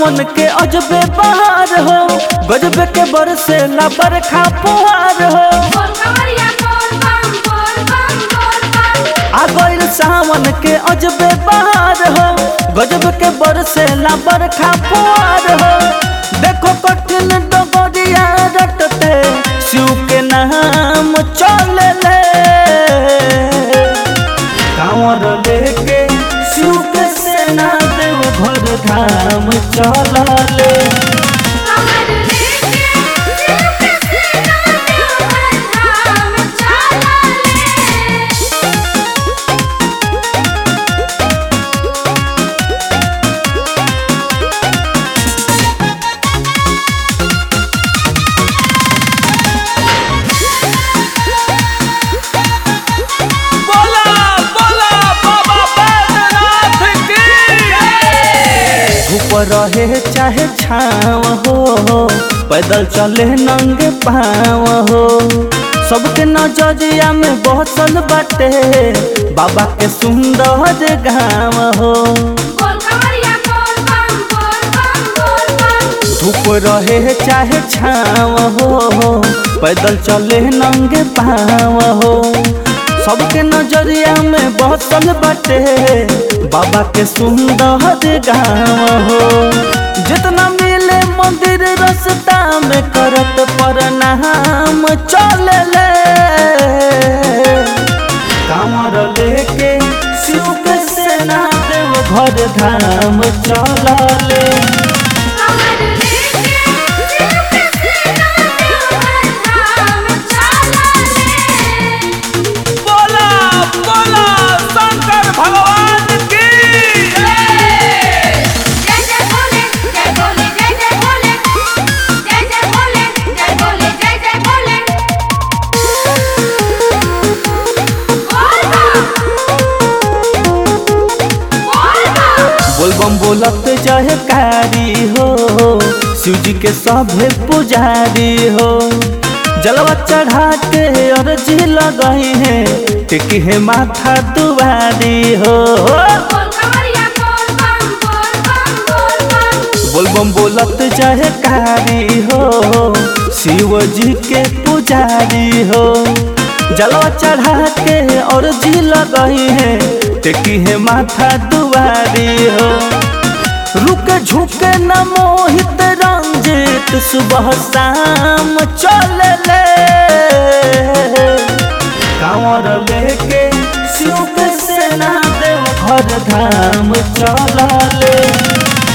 सावन के अजबे बहार हो गजबे के बरसे ला बरखा पुहार हो बोल कवरिया बोल बम बोल बम बोल बम आ गइल सावन के अजबे बहार हो गजब के बरसे ला बरखा पुहार हो देखो कठिन डगरिया रटते शिव के नाम चले ले कांवर लेके शिव के सेना देव घर धाम चलले कमर लेके शिव के सेना देवघर धाम चला ले बोला बोला बाबा बैद्यनाथ की धूप रहे चाहे छाव हो पैदल चले नंगे पाँव हो सबके नजरिया में बसल बाटे बाबा के सुंदर गाँव हो बोल कवरिया बोल बम बोल बम बोल बम धूप रहे चाहे छाव हो पैदल चले नंगे पाँव हो सबके नजरिया में बसल बाटे बाबा के सुंदर गाँव हो जितना मिले मंदिर रास्ता में करत प्रणाम चले ले कांवर लेके शिव के सेना देव घर धाम चलले कमर लेके शिव के सेना देवघर धाम चला ले बोला बोला शंकर भगवान की जय जय भोले जय भोले जय जय भोले जय जय भोले जय भोले जय जय भोले बोल बम बोल बम बोलबम बोलत जय कारी हो शिव जी के सभे पुजारी हो जलवा चढ़ा के अर्जी लगई है टिकी है माथा दुआरी हो बोल कवरिया बोल बम बोल बम बोल बम बोलबम बोलत जय कारी हो शिव जी के पुजारी हो जलवा चढ़ा के और जी लगई है टेकी है माथा दुआरी हो रुके झुके न मोहित रंजित सुबह शाम चले ले कांवर लेके शिव के सेना देव घर धाम चलले